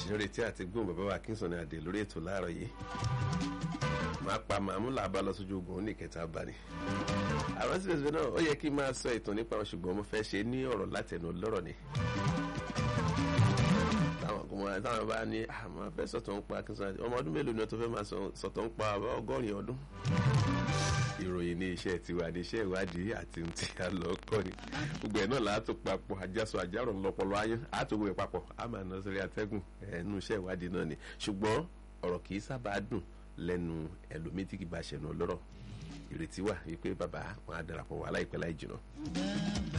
nírètí àti gbóhùn bàbá wa Kingston ní adé lórí ètò láàárọ̀ yìí máa pa màmú làbá lọ sójú ogun ní ìkẹta bá ní. àwọn síbẹ̀síbẹ̀ náà ó yẹ kí n máa sọ ìtàn nípa wọn ṣùgbọ́n mo fẹ́ ṣe ní ọ̀rọ̀ látẹnu lọ́rọ̀ ni. táwọn ọkùnrin táwọn bá ní àmọ́ fẹ́ sọ̀tọ̀ ń pa Kingston ọmọ ọdún mélòó ni wọ́n tó fẹ́ máa sọ̀tọ̀ ń pa ọgọ́rin ọdún ìròyìn ní iṣẹ́ tiwa ní iṣẹ́ ìwádìí àti ohun tí a lọ kọ́ ni gbogbo ẹ̀ náà láàtò papọ̀ àjàsọ àjàrò ńlọpọlọ ayán àtòwò ẹ̀ papọ̀ a máa ná sórí atẹ́gùn ẹnu iṣẹ́ ìwádìí náà ni ṣùgbọ́n ọ̀rọ̀ kì í sábà dùn lẹ́nu ẹlòmíì tí kì í bá ṣẹ̀nà lọ́rọ̀ ìrètí wà wípé bàbá wọn á darapọ̀ wà láìpẹ́ láì jìnnà.